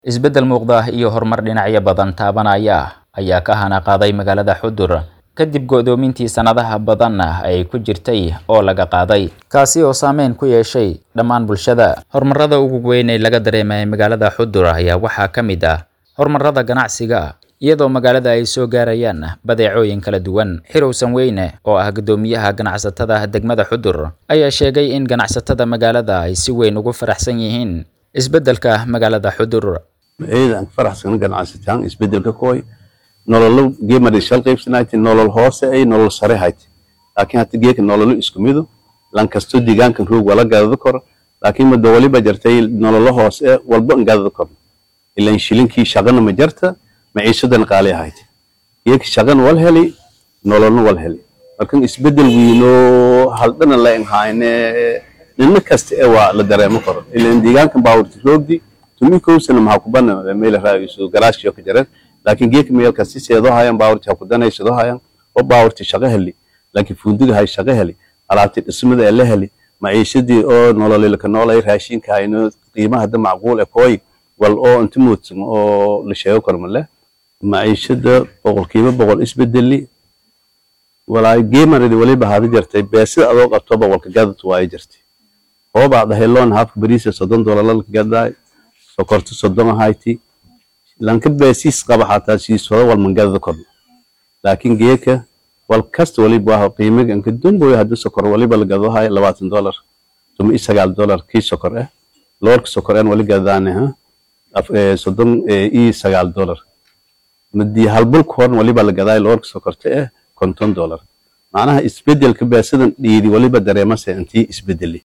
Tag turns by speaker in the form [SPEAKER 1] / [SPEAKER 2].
[SPEAKER 1] Isbeddel muuqda iyo horumar dhinacyo badan taabanaya ayaa ka hana qaaday magaalada Xudur kadib go'doomintii sanadaha badan ay ku jirtay oo laga qaaday, kaasi oo saameyn ku yeeshay dhammaan bulshada. Horumarada ugu weyn ee laga dareemay magaalada Xudur ayaa waxaa ka mid ah horumarada ganacsiga, iyadoo magaalada ay soo gaarayaan badeecooyin kala duwan. Xirow Sanweyne, oo ah guddoomiyaha ganacsatada degmada Xudur, ayaa sheegay in ganacsatada magaalada ay si weyn ugu faraxsan yihiin isbeddelka magaalada Xudur.
[SPEAKER 2] ciidan faraxsan ganacsataan isbedelka kooy nololo geemada shal qaybsanayti nolol hoose ay nolol sare hayti laakiin hata geeka nololo isku midu lan kasto deegaankan roog wala gadada kor laakiin muddo waliba jartay nololo hoose walba an gadada kor ilan shilinkii shaqana ma jarta maciishadan qaali hayti geeka shaqan wal heli nololna wal heli markan isbedel wiino haldhana la inhaayne ninna kasta ee waa la dareemo karo ilan deegaankan baawurti roogdi tumi kowsana maxaa ku bana meel raaisu garaashyo ka jareen laakiin geeka meelka si seedo hayan baawurti ha ku danaysado hayan oo baawurti shaqo heli laakiin fundiga hay shaqo heli alaabti dhismada ee la heli maciishadii oo nololilka noolay raashinka hayno qiimaha hadda macquul ee kooy wal oo inta muudsan oo la sheego karo male maciishada boqolkiiba boqol isbedeli walaay geemaradi waliba haada jartay beesida adoo qabtoba walka gadatu waayo jartay hoobaa dhaheloon haafka bariisa soddon doolarlalka gadaay sokorto soddon ahayti lanka beesiis qaba xataa siiswada wal mangadada korno laakiin geeka wal kasta waliba waa qiimiga inka dumboy hadda sokor waliba la gado hayo labaatan dolar tuma iyo sagaal dolar kii sokor ah loorka sokor aan wali gadaane ha soddon iyo sagaal dolar madii halbulka horan waliba la gadaay loorka sokorta ah konton dolar macnaha isbedelka beesidan dhiidi waliba dareemase intii isbedeli